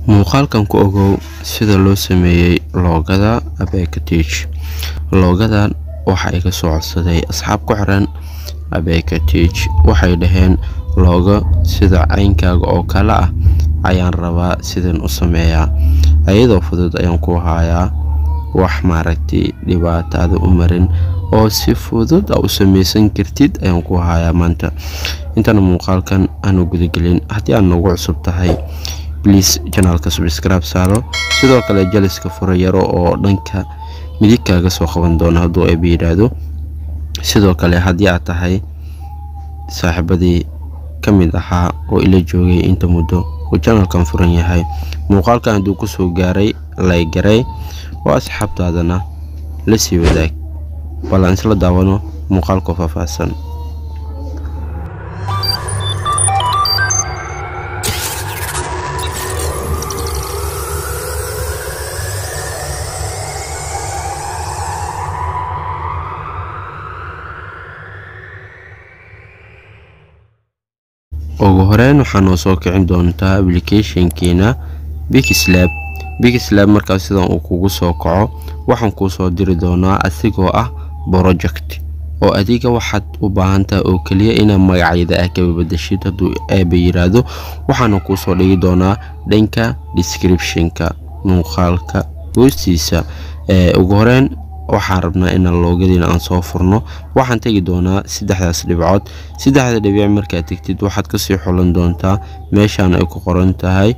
muuqaalkan ku ogow sida loo sameeyey loogada abeka teach loogadan waxa iga soo codsaday asxaab ku xiran abeka teach waxay dhaheen loogo sida caynkaaga oo kale ah ayaan rabaa sidan u sameeyaa ayadoo fudud ayaan ku hayaa wax maaragtay dhibaataada u marin oo si fudud a u samaysan kartid ayaan ku hayaa maanta intana muuqaalkan aanu gudagelin haddii aad noogu cusub tahay bliis janaalka subscribe saaro sidoo kale jaliska fura yaro oo dhanka midig kaaga soo qaban doona hadduu eeba yidhaahdo sidoo kale haddii aad tahay saaxiibadii ka mid ahaa oo ila joogay inta muddo uu janalkan furan yahay muuqaalkan hadduu kusoo gaaray laygaray oo asxaabtaadana la sii wadaag ballan isla daawano muuqaalkoo faahfaahsan ugu horeyn waxaa noo soo kicin doontaa applicationkiina bigslab bigslab markaas sidan uu kugu soo kaco waxaan kuu soo diri doonaa asigoo ah project oo adiga waxaad u baahantaha oo keliya inaad magacyada ah kaba badashid hadduu eeba yiraahdo waxaana kuu soo dhigi doonaa dhanka descriptionka muuqaalka hoostiisa ugu horeyn waxaan rabnaa inaan loogadiina aan soo furno waxaan tegi doonaa saddexdaas dhibcood saddexda dhibic markaad tegtid waxaad kasii xulan doontaa meeshaan ay ku qoran tahay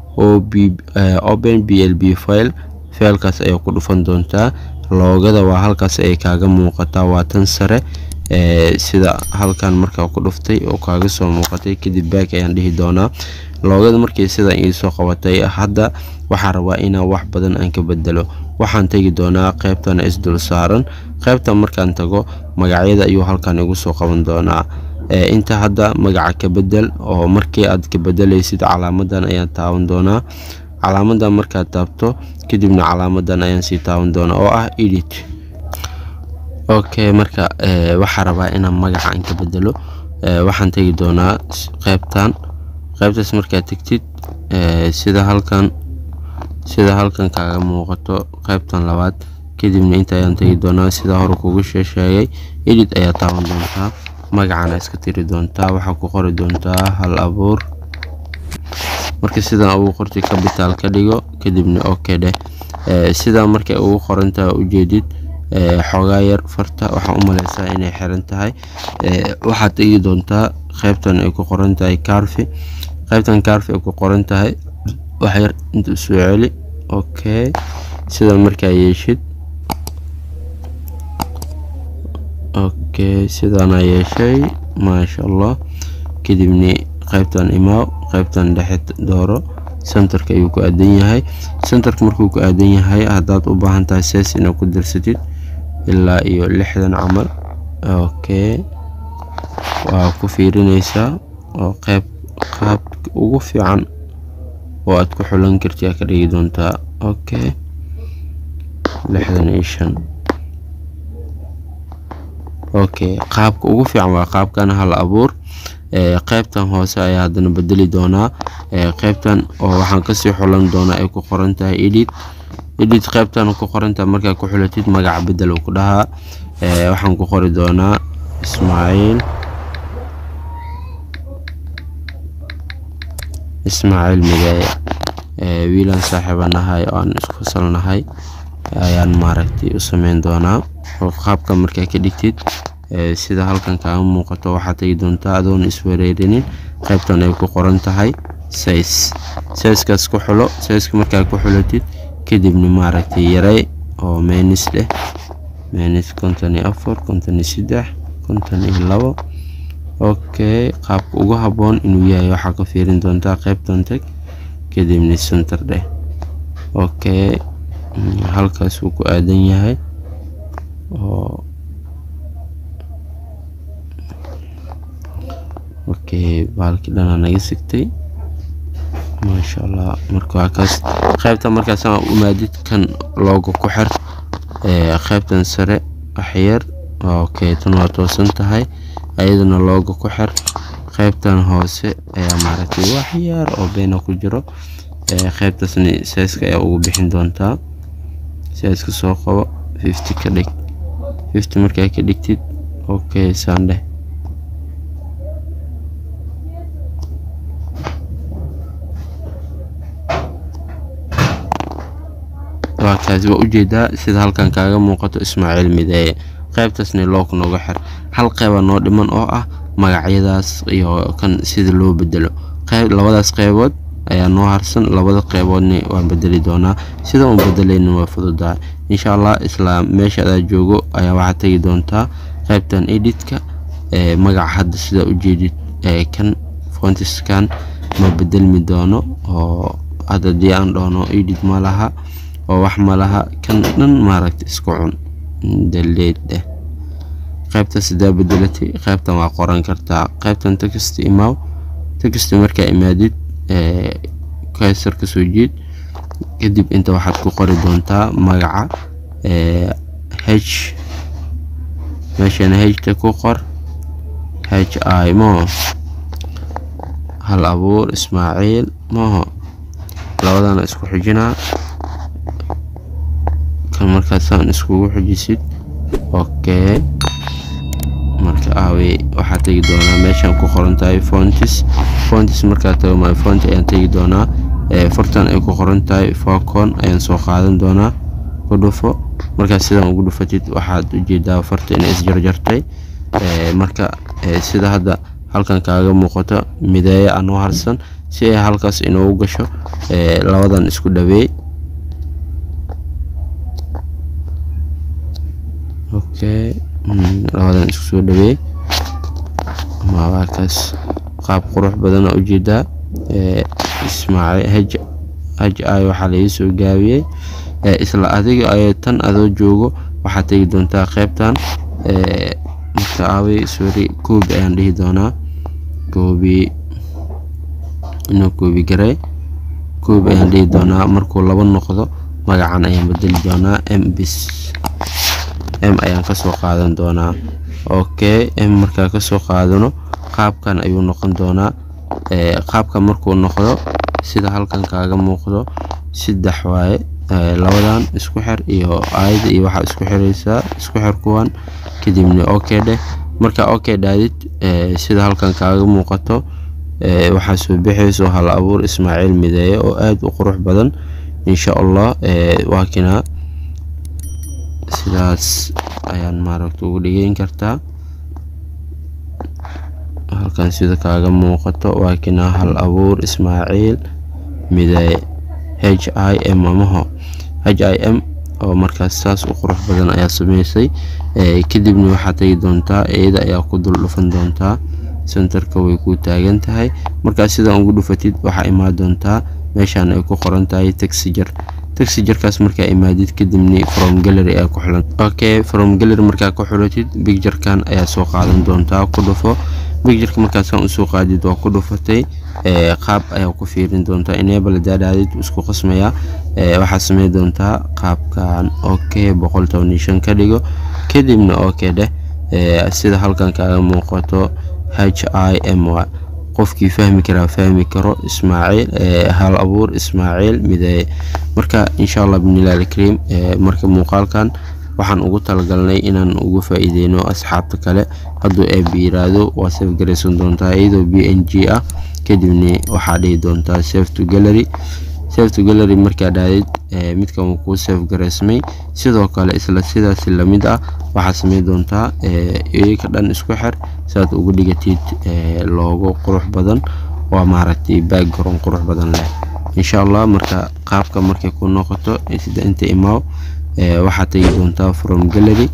open b l b file feelkaas ayaa ku dhufan doontaa loogada waa halkaas ay kaaga muuqataa waa tan sare sida halkan markaa ku dhuftay oo kaaga soo muuqatay kadib baak ayaan dhihi doonaa loogada markii sidan iisoo qabatay hadda waxaan rabaa inaan wax badan aan ka bedelo waxaan tegi doonaa qeybtan isdul saaran qeybtan markaan tago magacyada ayuu halkan igu soo qaban doonaa inta hadda magaca ka bedel oo markii aad ka bedelaysid calaamadan ayaan taaban doonaa calaamadan markaad taabto kadibna calaamadan ayaan sii taaban doonaa oo ah edit okay marka waxaa rabaa inaan magaca aan ka bedelo waxaan tegi doonaa qeybtan qeybtaas markaad tegtid sida halkan sida halkan kaaga muuqato qeybtan labaad kadibna inta ayaan tegi doonaa sida hore kugu sheesheegay edit ayaa taaban doontaa magacana iska tiri doontaa waxaa ku qori doontaa hal abuur marka sidan ugu qortay capital ka dhigo kadibna okay dheh sidaa markay ugu qorantaha ujeedid xoogaa yar farta waxaa u maleysaa inay xiran tahay waxaad tegi doontaa qeybtan ay ku qoran tahay carfi qeybtan carfi ay ku qoran tahay waxyar inta soo celi okay sidan markaa yeeshid okay sidaana yeeshay maasha allah kadibna qeybtan imaaw qeybtan dhexe dooro centerka ayuu ku aadan yahay centerka markuu ku aadan yahay haddaad u baahan tahay sees inaad ku dirsatid ilaa iyo lixdan camal okay waa ku fiirinaysaa oo qeyb qaabka ugu fiican oo aad ku xulan karti aa ka dhigi doontaa okay lixdan iyo shan okay qaabka ugu fiican waa qaabkan hal abuur qeybtan hoose ayaa haddana bedeli doonaa qeybtan oo waxaan kasii xulan doonaa ay ku qoran tahay edit edit qeybtan ku qorantahay markaa ku xulatid magaca bedel ku dhahaa waxaan ku qori doonaa ismaaciil ismaaciil mideeye wiilaan saaxiiba nahay oo aan isku fasalnahay ayaan maaragtay u sameyn doonaa oo qaabka markaa ka dhigtid sida halkan kaaga muuqato waxaad tegi doontaa adoon iswareerinin qeybtan ay ku qoran tahay sais saiskaas ku xulo saiska markaa ku xulatid kadibna maaragtay yarey oo meenis leh meenis konton iyo afar konton iyo saddex konton iyo labo okay qaabka ugu habboon inuu yahay waxaa ka fiirin doontaa qeybtan tag kadibna center dheh okay halkaas wuu ku aadan yahay oo okay baalkii dhanaa naga sigtay maasha allah marka waa kaas qeybta markaasaan umaadid kan looga ku xir qeybtan sare waxyar okay tan waa toosan tahay ayadana looga ku xir qeybtan hoose ayaa maaragtay wax yar oo beena ku jiro qaybtaasna saiska ayaa ugu bixin doontaa saiska soo qabo fifty ka dhig fifty markaa ka dhigtid okay saan dheh waa kaasi waa ujeedaa sida halkan kaaga muuqato ismaaciil mideeye qaybtaasna loog nooga xir hal qeyba noo dhiman oo ah magacyadaas iyo kan sida loo bedelo qayb labadaas qeybood ayaa noo harsan labada qeyboodna waan bedeli doonaa sida uun bedelayna waa fududaa insha allah isla meesha adaa joogo ayaa waxaad tegi doontaa qaybtan editka magaca hadda sidaa ujeedid kan fontiskan ma bedelmi doono oo hadda dii aan dhoono edit ma laha oo wax ma laha kan dhan maaragta isku cun daleedeh qaybta sidaa bedelatay qaybtan waa qoran kartaa qaybtan text imaaw text markaa imaadid kaysar kasoo jeed kadib inta waxaad ku qori doontaa magaca h meeshana hta ku qor h i moho hal abuur ismaaciil moho labadana isku xijinaa kan markaasaan iskugu xujisid okay marka aawe waxaa tegi doonaa meeshaan ku qoran tahay fontis fontis markaa tago my font ayaan tegi doonaa fartan ay ku qoran tahay focon ayaan soo qaadan doonaa ku dhufo markaa sidaan ugu dhufatid waxaad ujeedaa farta inay isjarjartay marka sida hadda halkan kaaga muuqato mideeye anoo harsan si ay halkaas inoogu gasho labadan isku dhaweey okay labadan isku soo dhaweey maakaas qaab qurux badana ujeedaa ismaaciil haj ay waxaa laga soo gaabiyey isla adiga ay tan adoo joogo waxaad tegi doontaa qaybtan marka aawey sorry koobi ayaan dhihi doonaa koobi inuu koobi garay koobi ayaan dhihi doonaa markuu laba noqdo magacan ayaan bedeli doonaa m bis m ayaan kasoo qaadan doonaa okay m markaa kasoo qaadano qaabkan ayuu noqon doonaa qaabka markuu noqdo sida halkan kaaga muuqdo saddex waaye labadan isku xir iyo aayada iyo waxaa isku xiraysaa isku xir kuwan kadibna okay dheh marka okay dhaadid sida halkan kaaga muuqato waxaa soo bixayso hal abuur ismaaciil mideeye oo aada u qurux badan insha allah waa kinaa sidaas ayaan maaragta ugu dhigeyn kartaa halkan sida kaaga muuqato waa kinaa hal abuur ismaaciil mideeye h i m amaho h i m oo markaas saas u qurux badan ayaa sameysay kadibna waxaad tegi doontaa iyada ayaa ku dul dhufan doontaa sentarka way ku taagan tahay markaas sidaan ugu dhufatid waxaa imaan doontaa meeshaan ay ku qoran tahay taxijar taxijarkaas markaa imaadid kadibna from gallery ayaa ku xulan okay from gallery markaa ku xulatid bigjarkan ayaa soo qaadan doontaa ku dhufo bigjarka markaasaan usoo qaadid waa ku dhufatay qaab ayaa ku fiirin doontaa enable daadhaadid isku qasmaya waxaa samey doontaa qaabkan okay boqol toban iyo shan ka dhigo kadibna okay dheh sida halkan kaaga muuqato h i m y qofkii fahmi karaa fahmi karo ismaaciil hal abuur ismaaciil mideeye marka insha allah binilah alkariim marka muuqaalkan waxaan ugu talagalnay inaan ugu faa-iideyno asxaabta kale hadduu eeb yiraahdo waa saf garaysan doontaa iyadoo b n g ah kadibna waxaa dhihi doontaa save to gallery save to gallery markaa dhaadid midkan uu kuu save garaysmay sidoo kale isla sidaas lamid ah waxaad samey doontaa iyaka dhan isku xir saad ugu dhigatid loogo qurux badan waa maaragtay background qurux badan leh insha allah marka qaabka markay ku noqoto sida inta imaaw waxaad tegi doontaa from gallery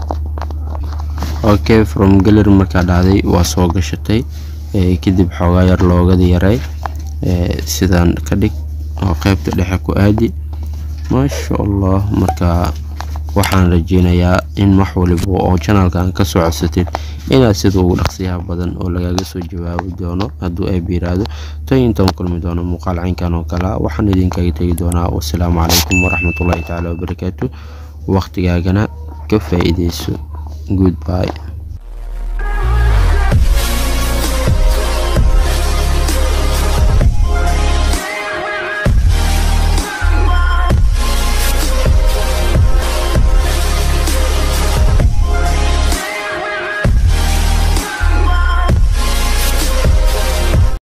okay from gallery markaa dhacday waa soo gashatay kadib xoogaa yar loogada yaray sidaan ka dhig oo qaybta dhexe ku aadi maasha allah marka waxaan rajeynayaa in wax waliba oo janalkan ka soo codsatid inaad sida ugu dhaqsiyaha badan oo lagaga soo jawaabi doono hadduu ay biiraado tan intaan kulmi doono muuqaal caynkan oo kale waxaan idinkaga tegi doonaa wasalaamu calaykum waraxmatullaahi tacaala wabarakaatu waqtigaagana ka faa-iideyso goodby